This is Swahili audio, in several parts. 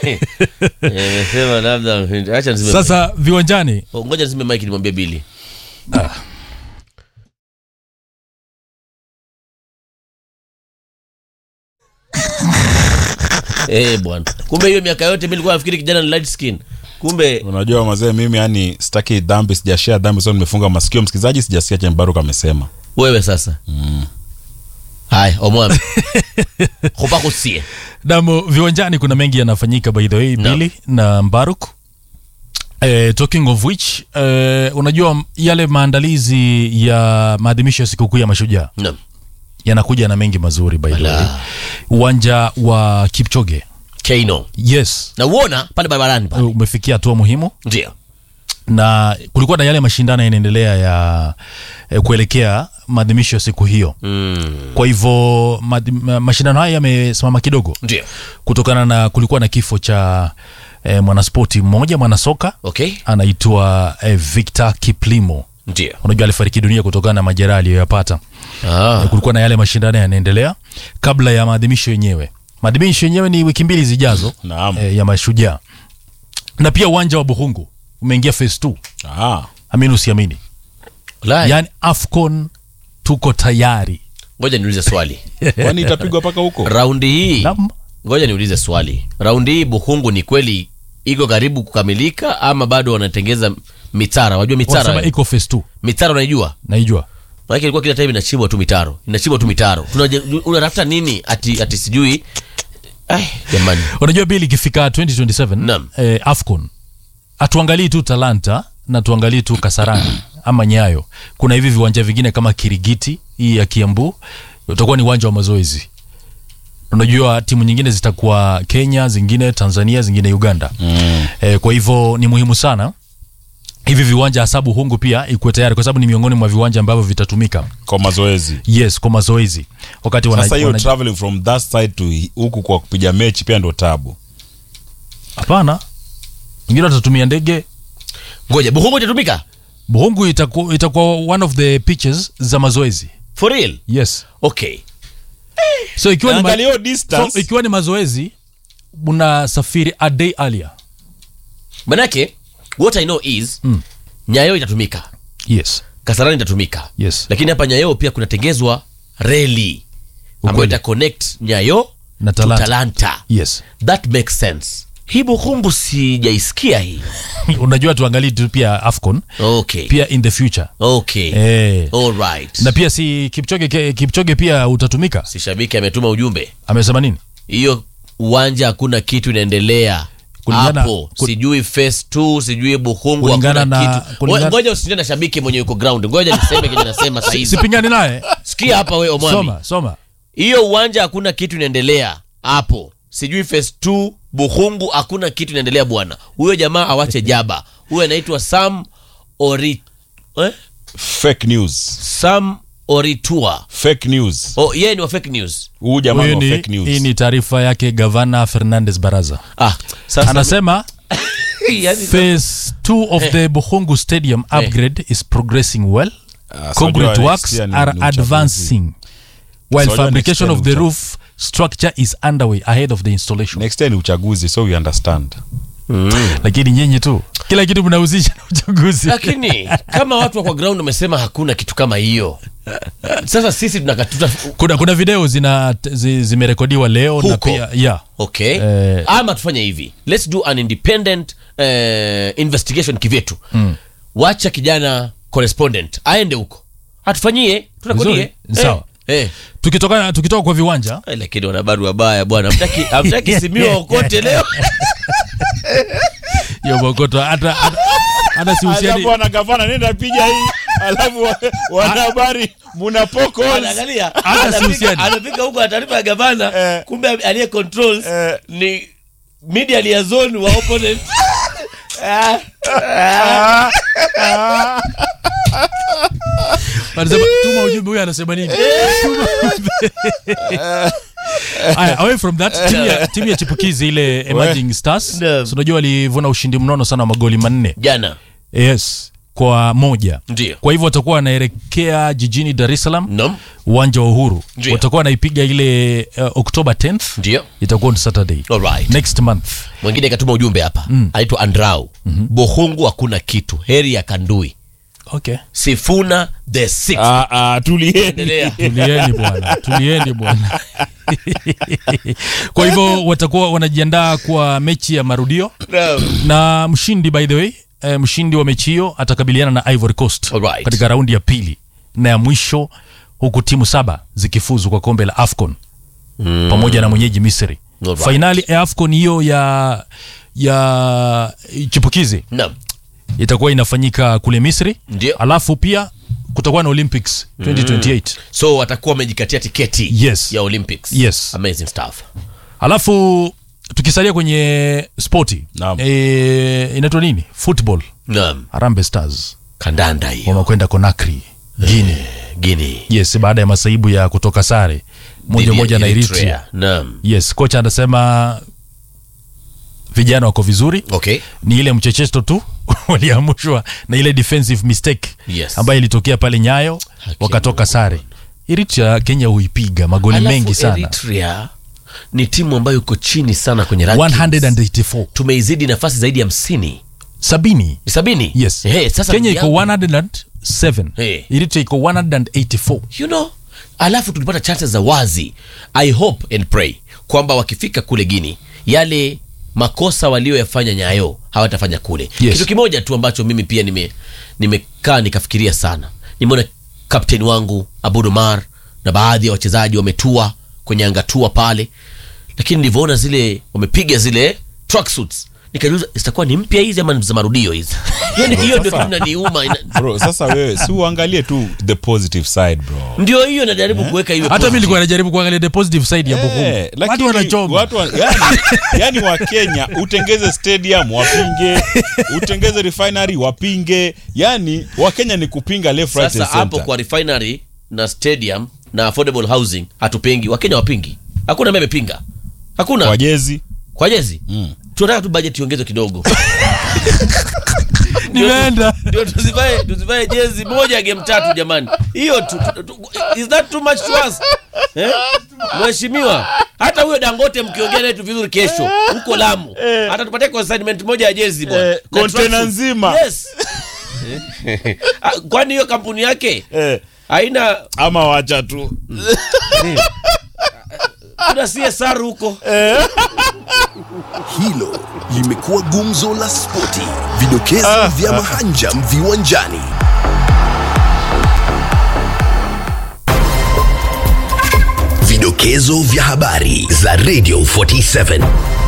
Nimesema labda acha nizime. sasa viwanjani Oh, ngoja nizime mic nimwambie Billy. Eh bwana. Kumbe hiyo miaka yote mimi nilikuwa nafikiri kijana ni light skin. Kumbe unajua mazee mimi yani sitaki dhambi sijashia dhambi so nimefunga masikio msikilizaji sijasikia chenye baruk amesema wewe sasa. Haya, omwami. Hopa kusie. Damo, viwanjani kuna mengi yanafanyika by the way No. Billy na Mbaruk. Eh, talking of which eh, unajua yale maandalizi ya maadhimisho ya sikukuu ya mashujaa Naam. yanakuja na mengi mazuri by the way. Ala. Uwanja wa Kipchoge. Keino. Yes. Na uona pale barabarani pale. Umefikia hatua muhimu Ndio. na kulikuwa na yale mashindano yanaendelea ya eh, kuelekea maadhimisho ya siku hiyo. Mm. Kwa hivyo maadhi- ma- mashindano haya yamesimama kidogo Ndio. kutokana na kulikuwa na kifo cha eh, mwanaspoti mmoja mwanasoka Okay. anaitwa eh, Victor Kiplimo. Ndio. Unajua alifariki dunia kutokana na majeraha aliyoyapata. Ah. Eh, kulikuwa na yale mashindano yanaendelea kabla ya maadhimisho yenyewe. Maadhimisho yenyewe ni wiki mbili zijazo Naam. eh, ya mashujaa, na pia uwanja wa Buhungu umeingia phase 2 ah. amini usiamini, Ulaya. yaani AFCON tuko tayari. Ngoja niulize swali. kwani itapigwa mpaka huko Raundi hii Naam. ngoja niulize swali. Raundi hii Buhungu ni kweli iko karibu kukamilika ama bado wanatengeza mitara? Wajua mitara? Wanasema wewe? iko phase 2 Mitara unaijua? naijua. Maana ilikuwa kila time inachimbwa tu mitaro. Inachimbwa tu mitaro. Tunaje- Unatafuta nini ati ati sijui. Ai, jamani. Unajua bili ikifika 2027 Naam. eh, AFCON hatuangalii tu Talanta na tuangalii tu Kasarani ama Nyayo. Kuna hivi viwanja vingine kama Kirigiti hii ya Kiambu utakuwa ni uwanja wa mazoezi. Unajua timu nyingine zitakuwa Kenya, zingine Tanzania, zingine Uganda. mm. Eh, kwa hivyo ni muhimu sana hivi viwanja hasa Buhungu pia ikuwe tayari kwa sababu ni miongoni mwa viwanja ambavyo vitatumika kwa mazoezi yes kwa mazoezi wakati wana, sasa hiyo wana, traveling from that side to hi- huku kwa kupiga mechi pia ndo tabu hapana wengine watatumia ndege Ngoja Buhungu itatumika? Buhungu itakuwa itakuwa one of the pitches za mazoezi For real? yes Okay. so ikiwa ni, ma- angalia hiyo so, distance ikiwa ni mazoezi unasafiri a day earlier Manake what I know is Mm. Nyayo itatumika. yes Kasarani itatumika. yes Lakini hapa Nyayo pia kunatengezwa reli ambayo Ukweli. ita connect Nyayo Na to Talanta. Talanta. yes That makes sense. Hii Buhungu sijaisikia hii. unajua tuangalie tu pia afcon Okay. pia in the future Okay. eh. All right. na pia si kipchoge ke- kipchoge pia utatumika si shabiki ametuma ujumbe amesema nini hiyo uwanja hakuna kitu inaendelea Kulingana- hapo kul- sijui phase 2 sijui buhungu Kulingana hakuna na- kitu kulingana- Ngo- ngoja usiende na shabiki mwenye yuko ground ngoja niseme kenye nasema sahizi sipingani naye sikia hapa we omwami soma soma hiyo uwanja hakuna kitu inaendelea hapo sijui phase 2 buhungu hakuna kitu inaendelea bwana huyo jamaa awache jaba huyo anaitwa sam ori eh? fake news sam oritua fake news oh, yeye ni wa fake news huu jamaa Huyu ni ni, wa fake news hii ni taarifa yake gavana fernandez baraza ah, sasa anasema yani, phase 2 of the buhungu stadium upgrade is progressing well Ah, so concrete unajua works next year ni- are ni uchaguzi. advancing while So unajua fabrication next of year the ni roof structure is underway ahead of the installation next year ni uchaguzi so we understand lakini nyinyi tu kila kitu mnahusisha na uchaguzi lakini kama watu wa kwa ground wamesema hakuna kitu kama hiyo sasa sisi tunakatuta kuna, kuna video zina zi, zimerekodiwa leo na Huko. pia yeah. okay Eh. ama tufanye hivi let's do an independent eh, investigation kivyetu mm. wacha kijana correspondent aende huko atufanyie tunakodie Vizuri, sawa. eh. tukitoka tukitoka kwa viwanja Eh, lakini wanabaru wabaya bwana hamtaki hamtaki simiwa okote leo hiyo bokoto hata hata- hata sihusiani alafu wana gavana nenda piga hii alafu wa- wanahabari muna poke holes. anaangalia Hata anafika sihusiani. anafika huko na taarifa ya gavana Eh. kumbe aliye controls Eh. ni media liaison wa opponent wanasema tuma ujumbe huyu anasema nini Tuma ujumbe. Aya, away from that timu ya, timu ya chipukizi ile emerging stars Naam. so unajua walivuna ushindi mnono sana wa magoli manne jana yes kwa moja Ndio. kwa hivyo watakuwa wanaelekea jijini dar es salaam Naam. uwanja wa uhuru Ndio. watakuwa wanaipiga ile uh, oktoba 10th Ndio. itakuwa ni saturday Alright. next month Mwingine katuma ujumbe hapa. Anaitwa Andrau. Bohungu hakuna kitu. Heri ya Kandui. okay Sifuna the sixth. Ah, ah, tulieni Endelea. tulieni bwana tulieni bwana kwa hivyo watakuwa wanajiandaa kwa mechi ya marudio Naam. na mshindi by the way eh, mshindi wa mechi hiyo atakabiliana na ivory coast Alright. katika raundi ya pili na ya mwisho huku timu saba zikifuzu kwa kombe la afcon mm. pamoja na mwenyeji misri Alright. fainali ya afcon hiyo ya ya chipukizi Naam. itakuwa inafanyika kule misri Ndio. alafu pia kutakuwa na olympics 2028 So watakuwa wamejikatia tiketi Yes. ya Olympics. Yes. Amazing stuff. alafu tukisalia kwenye spoti Naam. e, inaitwa nini football Naam. harambe stars Kandanda hiyo. wamekwenda konakri guini Guinea. yes baada ya masaibu ya kutoka sare moja Dhidi ya moja na eritrea Naam. yes kocha anasema vijana wako vizuri Okay. ni ile mchecheto tu waliamushwa na ile defensive mistake Yes. ambayo ilitokea pale nyayo wakatoka sare eritrea kenya huipiga magoli Alafu mengi sana Eritrea ni timu ambayo iko chini sana kwenye rankings. 184 Tumeizidi nafasi zaidi ya hamsini. sabini Ni sabini? yes Hey, sasa kenya ndugu iko yangu, 107 Hey. eritrea iko 184 you know alafu tulipata chances za wazi i hope and pray kwamba wakifika kule gini yale makosa walioyafanya nyayo hawatafanya kule Yes. kitu kimoja tu ambacho mimi pia nime nimekaa nikafikiria sana nimeona kapteni wangu abudumar na baadhi ya wachezaji wametua kwenye angatua pale lakini nilivyoona zile wamepiga zile tracksuits nikajiuliza zitakuwa ni mpya hizi ama ni za marudio hizi yani hiyo ndio Sasa- kitu inaniuma ina- bro sasa wewe si uangalie tu the positive side bro ndio hiyo najaribu kuweka hiyo hata mi positive. nilikuwa najaribu kuangalia the positive side ya Bochum. Eh, watu lakini wanachoma watu wa, yani, yani wa Kenya utengeze stadium wapinge, utengeze refinery wapinge, yani wa Kenya ni kupinga left right sasa and hapo center. kwa refinery na stadium na affordable housing hatupengi wakenya wapingi hakuna ambaye amepinga hakuna Kwa kwa, jezi jezi mm. tunataka tu budget iongezwe kidogo nimeenda ndio tusivae tusivae jezi moja ya game tatu jamani hiyo tu, tu, tu, is that too much to us eh? mheshimiwa hata huyo dangote mkiongea naye tu vizuri kesho huko lamu hata tupatie consignment moja ya jezi bwana Eh, Na container tracksuit. nzima. yes Ah, kwani hiyo kampuni yake eh, haina ama wacha tu kuna CSR huko Hilo limekuwa gumzo la spoti, vidokezo vya mahanjam viwanjani. Vidokezo vya habari za Radio 47.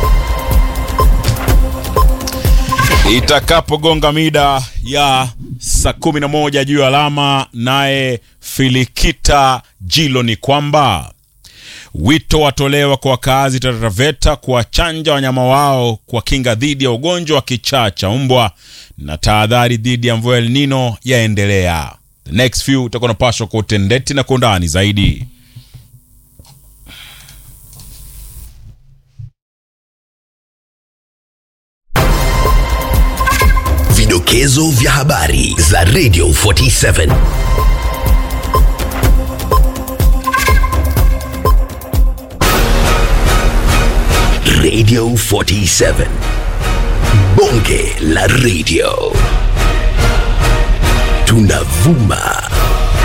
itakapogonga mida ya saa kumi na moja juu ya alama, naye Filikita Jilo ni kwamba wito watolewa kwa wakazi Taraveta kuwachanja wanyama wao kwa kinga dhidi ya ugonjwa wa kichaa cha mbwa, na tahadhari dhidi ya mvua El Nino yaendelea. The next few utakuwa unapashwa kwa utendeti na kwa undani zaidi. Vidokezo vya habari za Radio 47. Radio 47. Bonge la radio. Tunavuma